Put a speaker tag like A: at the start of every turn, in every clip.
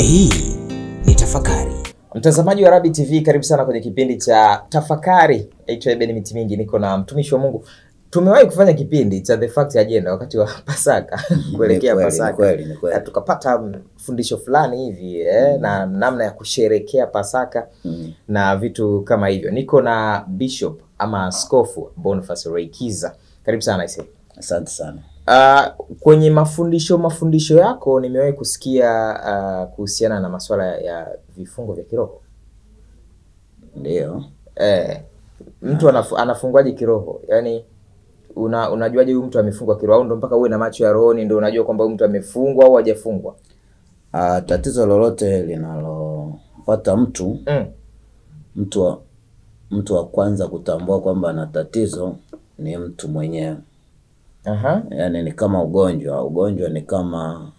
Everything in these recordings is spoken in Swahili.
A: Hii ni tafakari. Mtazamaji wa Rabi TV, karibu sana kwenye kipindi cha tafakari. Naitwa Eben Miti Mingi, niko na mtumishi wa Mungu. Tumewahi kufanya kipindi cha The Fact Agenda wakati wa Pasaka kuelekea
B: Ni kweli,
A: Pasaka
B: ni kweli, ni kweli.
A: Na tukapata fundisho fulani hivi eh, na namna ya kusherekea Pasaka
B: Mm.
A: na vitu kama hivyo. Niko na Bishop ama Askofu Boniface Reikiza, karibu sana ise.
B: Asante sana.
A: Uh, kwenye mafundisho mafundisho yako nimewahi kusikia uh, kuhusiana na masuala ya vifungo vya kiroho
B: Ndio.
A: eh, mtu anafu, anafungwaje kiroho yaani una, unajuaje huyu mtu amefungwa kiroho au ndo mpaka uwe na macho ya rohoni ndo unajua kwamba huyu mtu amefungwa au hajafungwa
B: Ah, tatizo lolote linalopata mtu
A: mm.
B: mtu wa, mtu wa kwanza kutambua kwamba ana tatizo ni mtu mwenyewe.
A: Aha.
B: Yaani ni kama ugonjwa. Ugonjwa ni kama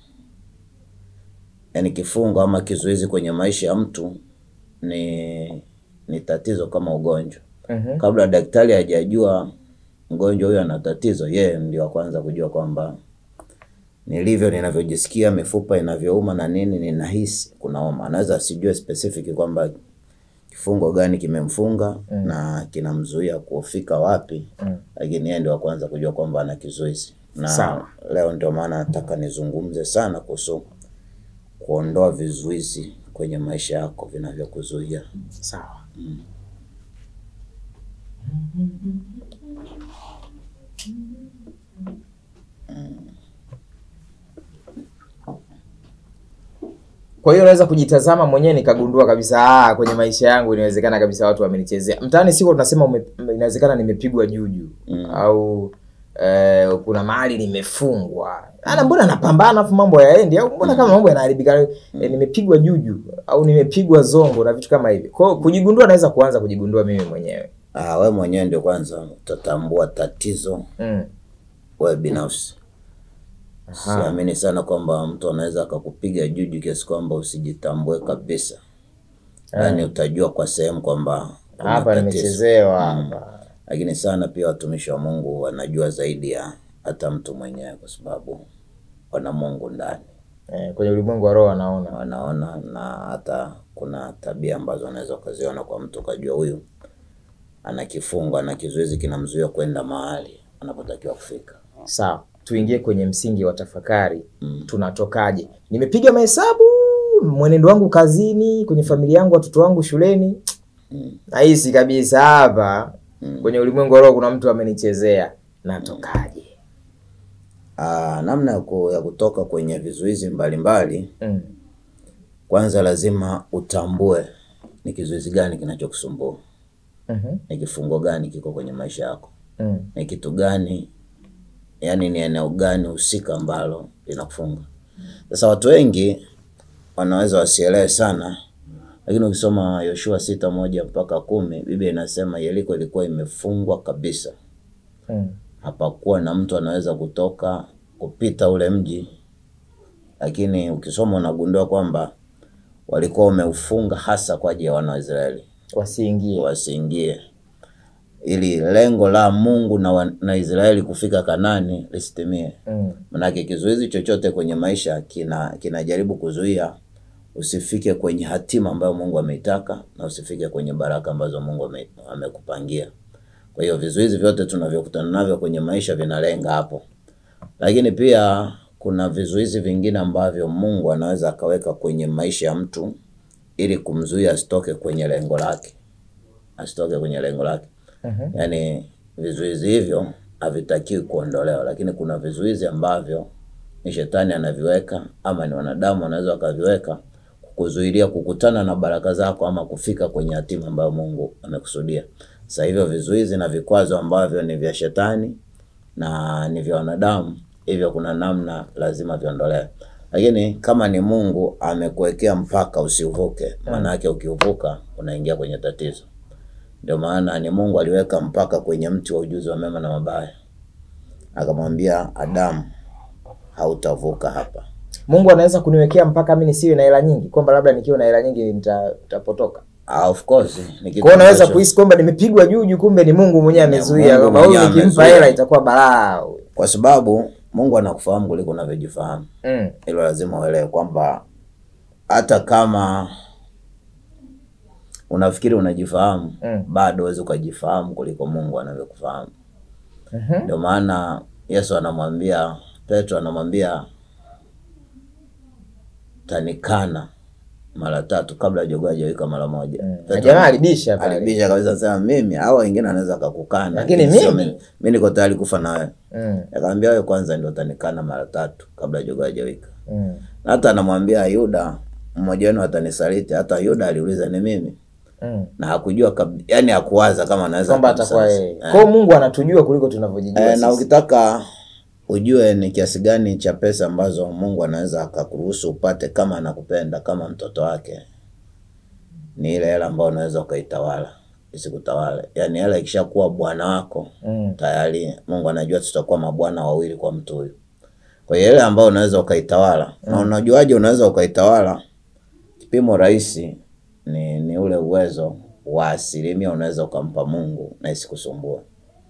B: yaani kifungo ama kizuizi kwenye maisha ya mtu ni ni tatizo kama ugonjwa.
A: Mhm.
B: Kabla daktari hajajua mgonjwa huyo ana tatizo, yeye ndio wa kwanza kujua kwamba nilivyo, ninavyojisikia, mifupa inavyouma na nini, ninahisi kunauma. Anaweza asijue specific kwamba kifungo gani kimemfunga na kinamzuia kufika wapi, lakini yeye ndio wa kwanza kujua kwamba ana kizuizi. Na
A: Sawa.
B: leo ndio maana nataka nizungumze sana kuhusu kuondoa vizuizi kwenye maisha yako vinavyokuzuia.
A: sawa kwa hiyo naweza kujitazama mwenyewe nikagundua kabisa ah, kwenye maisha yangu inawezekana kabisa watu wamenichezea mtaani siko tunasema ume, inawezekana nimepigwa juju au eh, kuna mahali nimefungwa ana mbona napambana afu mambo yaendi au mbona kama mambo yanaharibika eh, nimepigwa juju au nimepigwa zongo na vitu kama hivi kwa hiyo kujigundua naweza kuanza kujigundua mimi mwenyewe
B: Ah, we mwenyewe ndio kwanza utatambua tatizo
A: mm.
B: wewe binafsi. Siamini sana kwamba mtu anaweza akakupiga juju kiasi kwamba usijitambue kabisa. Yaani utajua kwa sehemu kwamba kuna
A: hapa
B: tatizo.
A: nimechezewa hapa
B: Lakini sana pia watumishi wa Mungu wanajua zaidi ya hata mtu mwenyewe, kwa sababu wana Mungu ndani,
A: eh, kwenye ulimwengu wa roho wanaona
B: wanaona na hata kuna tabia ambazo wanaweza ukaziona kwa mtu ukajua huyu ana kifungo, ana kizuizi kinamzuia kwenda mahali anapotakiwa kufika.
A: sawa tuingie kwenye msingi wa tafakari tunatokaje nimepiga mahesabu mwenendo wangu kazini kwenye familia yangu watoto wangu shuleni nahisi kabisa hapa kwenye ulimwengu wa roho kuna mtu amenichezea natokaje
B: Aa, namna ya, ku, ya kutoka kwenye vizuizi mbalimbali
A: mm.
B: kwanza lazima utambue ni kizuizi gani kinachokusumbua,
A: Mhm.
B: ni kifungo gani kiko kwenye maisha yako,
A: Mm.
B: ni kitu gani, yani ni eneo gani husika ambalo linakufunga. Sasa watu wengi wanaweza wasielewe sana, lakini ukisoma Yoshua sita moja mpaka kumi Biblia inasema Yeriko ilikuwa imefungwa kabisa,
A: Mm.
B: hapakuwa na mtu anaweza kutoka kupita ule mji, lakini ukisoma unagundua kwamba walikuwa wameufunga hasa kwa ajili ya wana wa Israeli
A: wasiingie
B: wasiingie, ili lengo la Mungu na, wa, na Israeli kufika Kanani lisitimie.
A: mm.
B: Manake kizuizi chochote kwenye maisha kina kinajaribu kuzuia usifike kwenye hatima ambayo Mungu ameitaka na usifike kwenye baraka ambazo Mungu ame, amekupangia. Kwa hiyo vizuizi vyote tunavyokutana navyo kwenye maisha vinalenga hapo, lakini pia kuna vizuizi vingine ambavyo Mungu anaweza akaweka kwenye maisha ya mtu ili kumzuia asitoke kwenye lengo lake, asitoke kwenye lengo lake.
A: Mhm.
B: Yaani vizuizi hivyo havitakiwi kuondolewa, lakini kuna vizuizi ambavyo ni shetani anaviweka ama ni wanadamu wanaweza wakaviweka kukuzuilia kukutana na baraka zako ama kufika kwenye hatima ambayo Mungu amekusudia. Sasa hivyo vizuizi na vikwazo ambavyo ni vya shetani na ni vya wanadamu, hivyo kuna namna lazima viondolewe. Lakini kama ni Mungu amekuwekea mpaka usiuvuke, maana yake ukiuvuka unaingia kwenye tatizo. Ndio maana ni Mungu aliweka mpaka kwenye mti wa ujuzi wa mema na mabaya, akamwambia Adamu, hautavuka hapa.
A: mungu anaweza kuniwekea mpaka mi nisiwe na hela nyingi kwamba labda nikiwa na hela nyingi nita- nitapotoka
B: Ah, of course ni kitu
A: kwao naweza
B: ambacho-
A: kuhisi kwamba nimepigwa juju kumbe ni mungu mwenyewe amezuia
B: Mungu
A: kwamba huyu
B: mwenyewe
A: nikimpa
B: amezuia.
A: hela itakuwa balaa
B: kwa sababu Mungu anakufahamu kuliko unavyojifahamu.
A: mm.
B: Hilo lazima uelewe kwamba hata kama unafikiri unajifahamu
A: Mm.
B: bado huwezi ukajifahamu kuliko Mungu anavyokufahamu.
A: Mhm.
B: Ndio maana Yesu anamwambia Petro, anamwambia tanikana mara tatu kabla jogoo hajawika mara moja.
A: Na
B: Petro
A: jamaa alibisha pale.
B: alibisha kabisa, sema mimi au wengine anaweza akakukana,
A: Lakini
B: sio
A: mimi?
B: mimi mimi niko tayari kufa na wewe.
A: Mm.
B: Akamwambia wewe kwanza ndio utanikana mara tatu kabla jogoo hajawika.
A: Mm.
B: Na hata anamwambia Yuda, mmoja wenu atanisaliti. Hata Yuda aliuliza ni mimi,
A: Mm.
B: na hakujua kab... yani hakuwaza kama anaweza
A: Kwamba atakuwa
B: kumsaliti.
A: yeye. Kwa hiyo Mungu anatujua kuliko tunavyojijua
B: Eh, na
A: sisi.
B: ukitaka ujue ni kiasi gani cha pesa ambazo Mungu anaweza akakuruhusu upate kama anakupenda kama mtoto wake, ni ile hela ambayo unaweza ukaitawala isikutawale. Yaani hela ikishakuwa bwana wako
A: Mm.
B: tayari Mungu anajua tutakuwa mabwana wawili kwa mtu huyu. Kwa hiyo ile ambayo unaweza ukaitawala na unajuaje unaweza ukaitawala? Kipimo rahisi ni, ni ule uwezo wa asilimia unaweza ukampa Mungu na isikusumbue.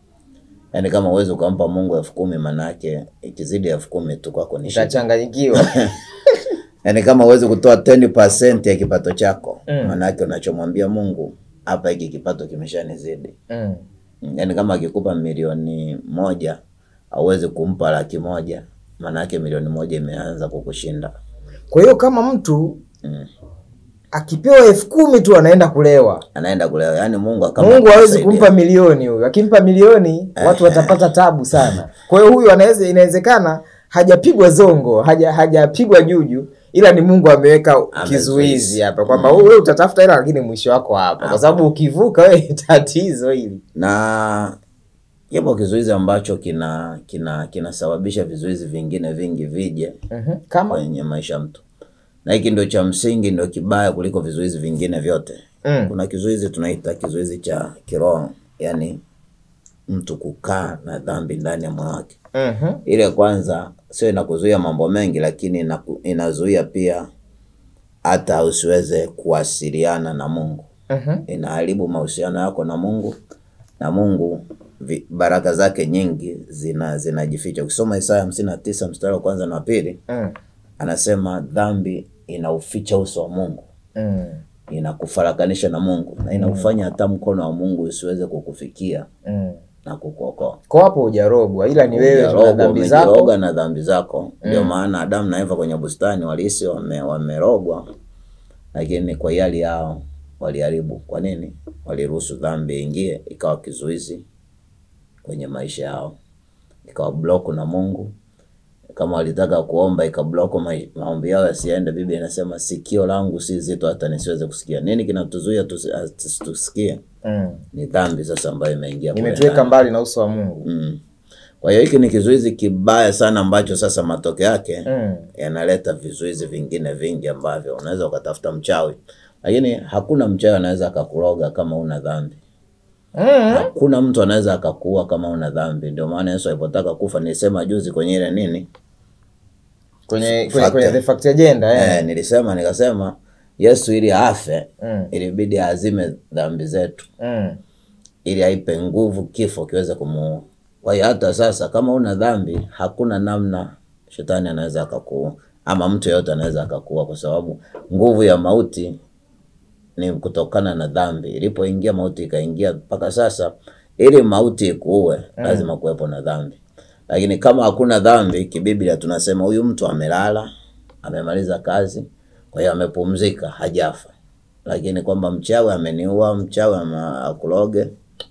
B: Yaani kama uwezi ukampa Mungu elfu kumi manake ikizidi elfu kumi tu kwako ni shida.
A: Utachanganyikiwa.
B: Yaani kama uwezi kutoa 10% ya kipato chako
A: Mm.
B: manake unachomwambia Mungu hapa, hiki kipato kimeshanizidi.
A: Mm.
B: Yaani kama akikupa milioni moja hauwezi kumpa laki moja maanake milioni moja imeanza kukushinda.
A: Kwa hiyo kama mtu
B: Mm.
A: akipewa elfu kumi tu anaenda kulewa.
B: Anaenda kulewa. Yaani Mungu kama
A: Mungu hawezi
B: akusaidia.
A: kumpa milioni huyu. Akimpa milioni watu watapata tabu sana. Kwa hiyo huyu anaweza inawezekana hajapigwa zongo, haja hajapigwa juju ila ni Mungu ameweka
B: Amezuizi.
A: kizuizi hapa kwamba wewe utatafuta hela lakini mwisho wako hapa. Kwa sababu ukivuka wewe tatizo hili.
B: na kipo kizuizi ambacho kina kina kinasababisha vizuizi vingine vingi vije
A: Mhm. Kama
B: kwenye maisha ya mtu, na hiki ndio cha msingi, ndio kibaya kuliko vizuizi vingine vyote.
A: mm.
B: Kuna kizuizi tunaita kizuizi cha kiroho, yani mtu kukaa na dhambi ndani ya moyo wake.
A: Mhm.
B: Ile kwanza sio inakuzuia mambo mengi, lakini inaku, inazuia pia hata usiweze kuwasiliana na Mungu.
A: Mhm.
B: Inaharibu mahusiano yako na Mungu, na Mungu vi, baraka zake nyingi zina zinajificha. Ukisoma Isaya hamsini na tisa mstari wa kwanza na wa pili
A: Mm.
B: anasema dhambi inauficha uso wa Mungu,
A: Mm.
B: inakufarakanisha na Mungu na inaufanya hata mkono wa Mungu usiweze kukufikia
A: Mm.
B: na kukuokoa.
A: Kwa hapo hujarogwa ila ni wewe tuna
B: Hujarogwa,
A: dhambi zako.
B: umejiroga na dhambi zako. Ndio maana Adamu na Eva kwenye bustani walihisi wame, wamerogwa, lakini kwa hiari yao waliharibu. Kwa nini? Waliruhusu dhambi ingie, ikawa kizuizi kwenye maisha yao, ikawa bloku na Mungu. Kama walitaka kuomba, ikabloku mai- maombi yao yasiende. Biblia inasema sikio langu si zito hata nisiweze kusikia. Nini kinatuzuia tusi- tusi- tusikie?
A: Mm.
B: Ni dhambi sasa ambayo imeingia kule
A: Nimetuweka
B: ndani.
A: mbali na uso wa Mungu.
B: Mm. Kwa hiyo hiki ni kizuizi kibaya sana ambacho sasa matokeo yake
A: Mm.
B: yanaleta vizuizi vingine vingi ambavyo unaweza ukatafuta mchawi, lakini hakuna mchawi anaweza akakuroga kama una dhambi.
A: Mm.
B: Hakuna mtu anaweza akakuua kama una dhambi. Ndio maana Yesu alipotaka kufa, nilisema juzi kwenye ile nini
A: Kwenye kwenye,
B: Fact.
A: kwenye the fact agenda eh.
B: eh, nilisema nikasema Yesu ili afe
A: Mm.
B: ilibidi aazime dhambi zetu
A: Mm.
B: ili aipe nguvu kifo kiweze kumuua. Kwa hiyo hata sasa kama una dhambi, hakuna namna shetani anaweza akakuua ama mtu yeyote anaweza akakuua, kwa sababu nguvu ya mauti ni kutokana na dhambi. Ilipoingia mauti ikaingia mpaka sasa, ili mauti ikuue lazima kuwepo na dhambi. Lakini kama hakuna dhambi, kibiblia tunasema huyu mtu amelala, amemaliza kazi, kwa hiyo amepumzika, hajafa. Lakini kwamba mchawi ameniua, mchawi ama akuloge,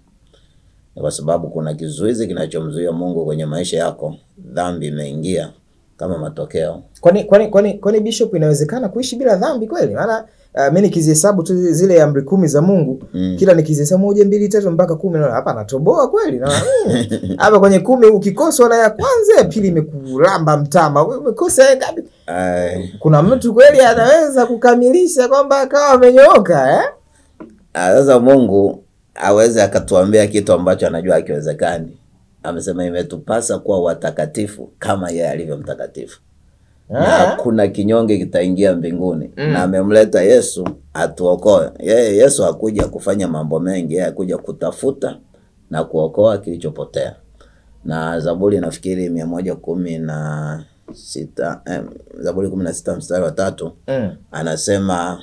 B: ni kwa sababu kuna kizuizi kinachomzuia Mungu kwenye maisha yako. Dhambi imeingia kama matokeo.
A: Kwani kwani kwani kwani bishop inawezekana kuishi bila dhambi kweli? Maana uh, mimi nikizihesabu tu zile amri kumi za Mungu
B: Mm.
A: kila nikizihesabu moja mbili tatu mpaka kumi naona hapa natoboa kweli. Na mm, hapa kwenye kumi ukikoswa na ya kwanza ya pili imekulamba mtama. Wewe Umekosa ya ngapi?
B: Ai,
A: Kuna mtu kweli anaweza kukamilisha kwamba akawa amenyooka eh?
B: ah, Sasa Mungu aweze akatuambia kitu ambacho anajua hakiwezekani. Amesema imetupasa kuwa watakatifu kama yeye alivyo mtakatifu, na
A: Ah.
B: hakuna kinyonge kitaingia mbinguni. Na amemleta Yesu atuokoe. Yeye Yesu hakuja kufanya mambo mengi, yeye hakuja kutafuta na kuokoa kilichopotea. Na Zaburi nafikiri mia moja kumi na sita eh, Zaburi kumi na sita mstari wa tatu
A: Mm.
B: anasema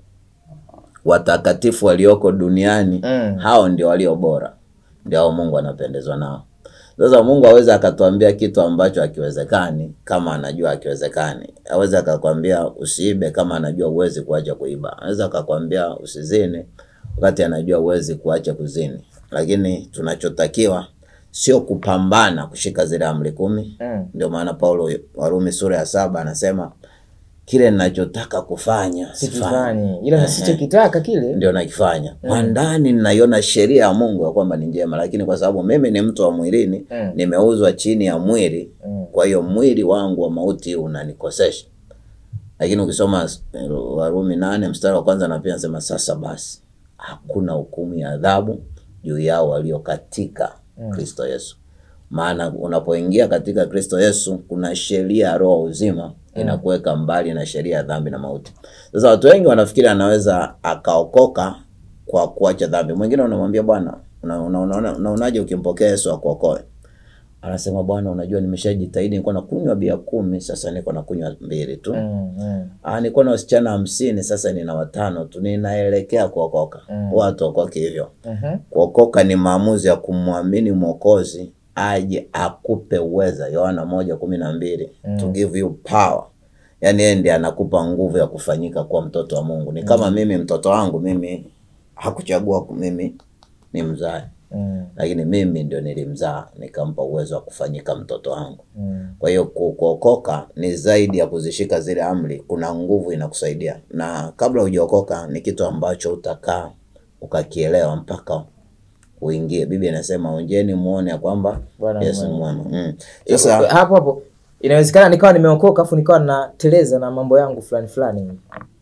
B: watakatifu walioko duniani
A: Mm.
B: hao ndio walio bora, ndio hao Mungu anapendezwa nao. Sasa Mungu aweze akatuambia kitu ambacho hakiwezekani kama anajua hakiwezekani. Aweze akakwambia usiibe kama anajua uwezi kuacha kuiba. Anaweza akakwambia usizini wakati anajua uwezi kuacha kuzini. Lakini tunachotakiwa sio kupambana kushika zile amri kumi.
A: Mm.
B: Ndio maana Paulo Warumi sura ya saba anasema kile ninachotaka kufanya sifanyi,
A: Sikifanyi ila nisichokitaka kile.
B: ndio nakifanya. Kwa ndani ninaiona sheria ya Mungu ya kwamba ni njema, lakini kwa sababu mimi ni mtu wa mwilini
A: Mm.
B: nimeuzwa chini ya mwili,
A: Mm.
B: kwa hiyo mwili wangu wa mauti unanikosesha. Lakini ukisoma eh, Warumi nane mstari wa kwanza na pia nasema sasa basi hakuna hukumu ya adhabu juu yao walio katika Kristo Yesu. Maana unapoingia katika Kristo Yesu kuna sheria ya roho uzima inakuweka mbali na sheria ya dhambi na mauti. Sasa watu wengi wanafikiri anaweza akaokoka kwa kuacha dhambi. Mwingine unamwambia bwana, una- una- una- unaonaje ukimpokea Yesu akuokoe? Anasema bwana, unajua nimeshajitahidi, nilikuwa nakunywa bia kumi, sasa niko nakunywa mbili tu.
A: Mm. Mm.
B: Ah, nilikuwa na wasichana hamsini, sasa nina watano tu, ninaelekea kuokoka.
A: Mm.
B: Watu okoke hivyo.
A: Mhm.
B: Kuokoka ni maamuzi ya kumwamini Mwokozi aje akupe uweza, Yohana moja kumi na mbili to give you power. Yaani yeye ndiye anakupa nguvu ya kufanyika kuwa mtoto wa Mungu. Ni kama mimi mtoto wangu mimi hakuchagua ku- mimi ni mzae,
A: Mm.
B: lakini mimi ndio nilimzaa nikampa uwezo wa kufanyika mtoto wangu.
A: Mm.
B: Kwa hiyo ku- kuokoka ni zaidi ya kuzishika zile amri, kuna nguvu inakusaidia, na kabla hujaokoka ni kitu ambacho utakaa ukakielewa mpaka uingie. Biblia inasema onjeni muone ya kwamba
A: Bwana
B: Yesu
A: ni
B: ni
A: mwema.
B: mwema. Mm. Sasa
A: hapo hapo inawezekana nikawa nimeokoka afu nikawa nateleza na mambo yangu fulani fulani hivi.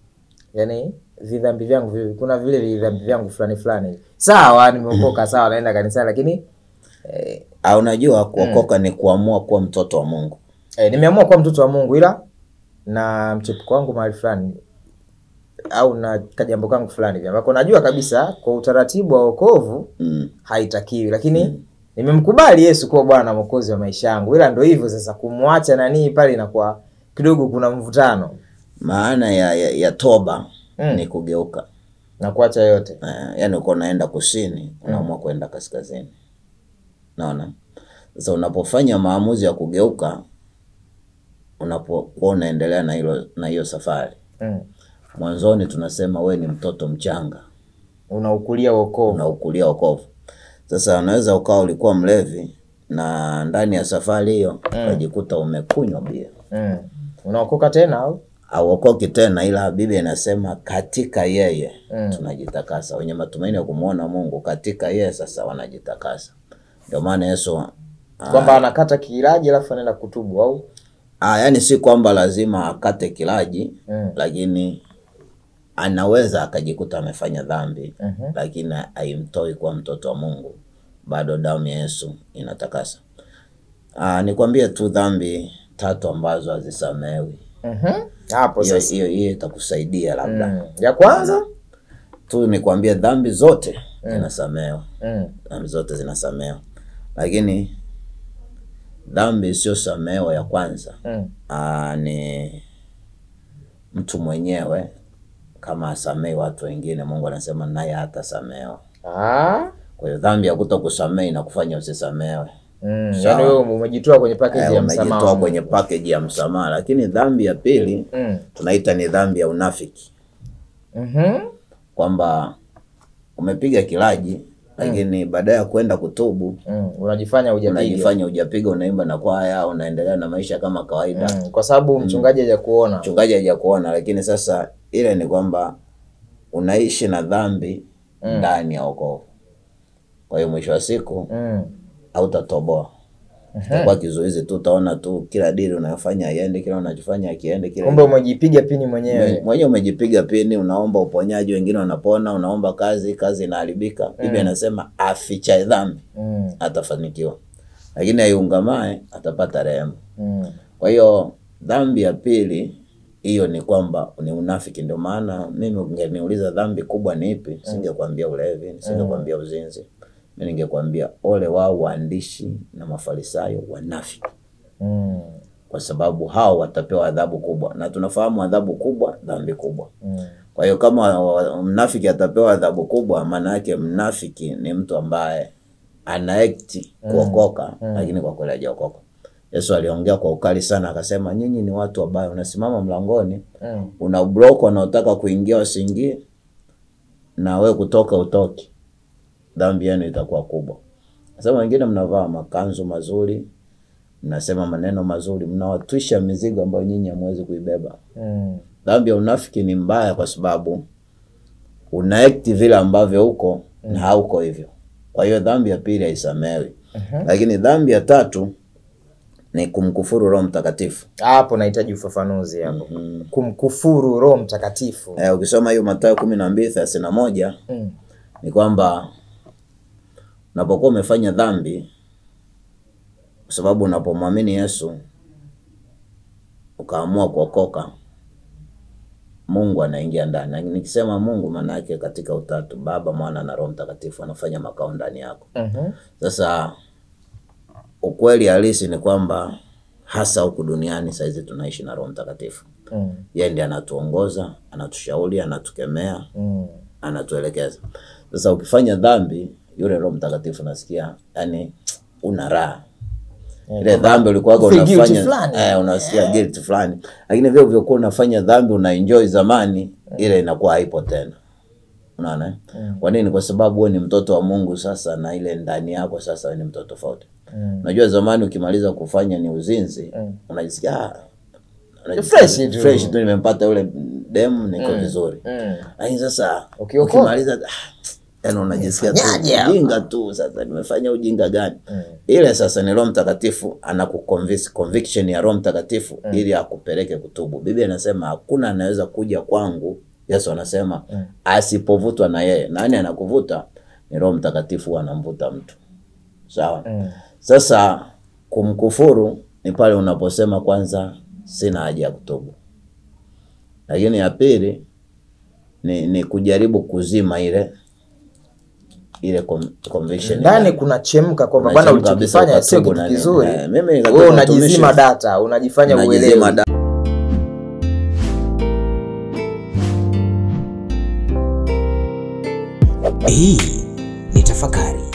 A: yaani vidhambi vyangu vi- kuna vile vidhambi vyangu fulani fulani hivi. sawa nimeokoka sawa naenda kanisani lakini eh,
B: ah, unajua kuokoka ni kuamua kuwa mtoto wa Mungu.
A: eh, nimeamua kuwa mtoto wa mungu ila na mchepuko wangu mahali fulani au na kajambo kangu fulani hivi ambako najua kabisa kwa utaratibu wa wokovu
B: Mm.
A: haitakiwi lakini nimemkubali yesu kuwa bwana na mwokozi wa maisha yangu ila ndo hivyo sasa kumwacha nanii pale inakuwa kidogo kuna mvutano
B: Maana ya, ya, ya toba
A: Mm.
B: ni kugeuka.
A: na kuacha yote
B: Eh, yaani uko unaenda kusini unaamua kwenda kaskazini. Naona sasa, unapofanya maamuzi ya kugeuka, unapokuwa unaendelea na hilo na hiyo safari,
A: mm.
B: mwanzoni tunasema we ni mtoto mchanga,
A: unaukulia wokovu
B: unaukulia wokovu. Sasa unaweza ukawa ulikuwa mlevi na ndani ya safari hiyo ukajikuta umekunywa bia,
A: mm. unaokoka tena au
B: auokoki tena, ila Biblia inasema katika yeye
A: Mm.
B: tunajitakasa. Wenye matumaini ya kumwona Mungu katika yeye sasa wanajitakasa. Ndio maana Yesu
A: kwamba anakata kilaji alafu anaenda kutubu au
B: ah, yani si kwamba lazima akate kilaji
A: Mm.
B: lakini anaweza akajikuta amefanya dhambi
A: Mhm.
B: lakini haimtoi kuwa mtoto wa Mungu, bado damu ya Yesu inatakasa. Ah, nikwambie tu dhambi tatu ambazo hazisamewi.
A: Mhm. hapo
B: Hiyo
A: sasa
B: hiyo hiyo itakusaidia labda
A: mm. ya kwanza
B: tu nikwambie dhambi zote zinasamewa,
A: mm.
B: dhambi zote zinasamewa, lakini dhambi isiyosamewa ya kwanza
A: Mm.
B: aa, ni mtu mwenyewe kama asamei watu wengine, Mungu anasema naye hatasamewa.
A: Ah.
B: Kwa hiyo dhambi ya kuto kusamehe inakufanya usisamewe.
A: Mm.
B: Sawa.
A: yaani wewe umejitoa kwenye package
B: Eh,
A: ya msamaha
B: umejitoa
A: wa
B: kwenye
A: Mungu.
B: package ya msamaha, lakini dhambi ya pili
A: mm.
B: tunaita ni dhambi ya unafiki,
A: Mhm.
B: kwamba umepiga kilaji lakini baadaye ya kwenda kutubu
A: Mm. unajifanya hujapiga
B: unajifanya hujapiga, unaimba na kwaya, unaendelea na maisha kama kawaida.
A: mm. kwa sababu mchungaji hajakuona
B: Mchungaji hajakuona, lakini sasa ile ni kwamba unaishi na dhambi ndani ya wokovu. Kwa hiyo mwisho wa siku
A: mm.
B: hautatoboa, utakuwa kizuizi tu, utaona tu kila dili unayofanya haiendi, kila unachofanya akiende, kila
A: kumbe umejipiga pini mwenyewe
B: mwenyewe umejipiga pini, unaomba uponyaji, wengine wanapona, unaomba kazi, kazi inaharibika. Biblia inasema afichaye dhambi
A: mm.
B: atafanikiwa, lakini aiungamae atapata rehema.
A: Mm.
B: Kwa hiyo dhambi ya pili hiyo ni kwamba ni unafiki. Ndio maana mimi ungeniuliza dhambi kubwa ni ipi, singekwambia ulevi, nisingekwambia uzinzi, mi ningekwambia ole wao waandishi na mafarisayo wanafiki.
A: Mm.
B: kwa sababu hao watapewa adhabu kubwa, na tunafahamu adhabu kubwa, dhambi kubwa.
A: Mm.
B: Kwa hiyo kama wa- mnafiki atapewa adhabu kubwa, maana yake mnafiki ni mtu ambaye ana act kuokoka, lakini kwa kweli hajaokoka. Yesu aliongea kwa ukali sana, akasema nyinyi ni watu wabaya, unasimama mlangoni
A: Mm.
B: una block wanaotaka kuingia wasiingie, na we kutoka utoki, dhambi yenu itakuwa kubwa. Sasa wengine mnavaa makanzu mazuri, mnasema maneno mazuri, mnawatwisha mizigo ambayo nyinyi hamwezi kuibeba.
A: Mm.
B: Dhambi ya unafiki ni mbaya kwa sababu una act vile ambavyo uko na hauko hivyo. Kwa hiyo dhambi ya pili haisamewi. Lakini dhambi ya tatu ni kumkufuru Roho Mtakatifu.
A: hapo nahitaji ufafanuzi hapo kumkufuru roho mtakatifu
B: Eh, ukisoma hiyo Mathayo kumi na mbili thelathini na moja
A: Mm.
B: ni kwamba unapokuwa umefanya dhambi, kwa sababu unapomwamini Yesu ukaamua kuokoka, Mungu anaingia ndani. Na nikisema Mungu, maana yake katika utatu, Baba, Mwana na Roho Mtakatifu anafanya makao ndani yako.
A: Mhm.
B: Sasa ukweli halisi ni kwamba hasa huku duniani saizi tunaishi na Roho Mtakatifu.
A: Mm.
B: Yeye ndiye anatuongoza, anatushauri, anatukemea,
A: Mm.
B: anatuelekeza. Sasa ukifanya dhambi, yule Roho Mtakatifu nasikia yani una raha ile dhambi ulikuwaga
A: Feel guilty
B: unafanya
A: fulani.
B: eh, unasikia guilt fulani, lakini vile ulivyokuwa unafanya dhambi una enjoy zamani, ile inakuwa haipo tena. Unaona? eh? Kwa nini? Kwa sababu wewe ni mtoto wa Mungu sasa, na ile ndani yako sasa wewe ni mtoto tofauti.
A: Mm.
B: Unajua zamani ukimaliza kufanya ni uzinzi, unajisikia ah, unajisikia
A: Fresh tu.
B: fresh tu, nimempata yule demu, niko vizuri
A: Mm.
B: lakini sasa
A: Ukiokoka.
B: ukimaliza ah, yani unajisikia tu
A: Nimefanyaje hapa?
B: ujinga tu. Sasa nimefanya ujinga gani? Ile sasa ni Roho Mtakatifu anakuconvince, conviction ya Roho Mtakatifu ili akupeleke kutubu. Biblia inasema hakuna anaweza kuja kwangu, Yesu anasema asipovutwa na yeye. Nani anakuvuta? Ni Roho Mtakatifu huwa anamvuta mtu. Sawa. Sasa kumkufuru ni pale unaposema kwanza, sina haja ya kutubu, lakini ya pili ni, ni kujaribu kuzima ile ile con- conviction
A: ndani kuna chemka kwamba bwana
B: Unachemka kabisa
A: ulichokifanya sio
B: ukatubu
A: kitu
B: na nini.
A: kizuri
B: Eh, mimi katika
A: wewe unajizima
B: utumishi-
A: data unajifanya
B: Unajizima
A: uelewi
B: da-
C: Hii ni tafakari.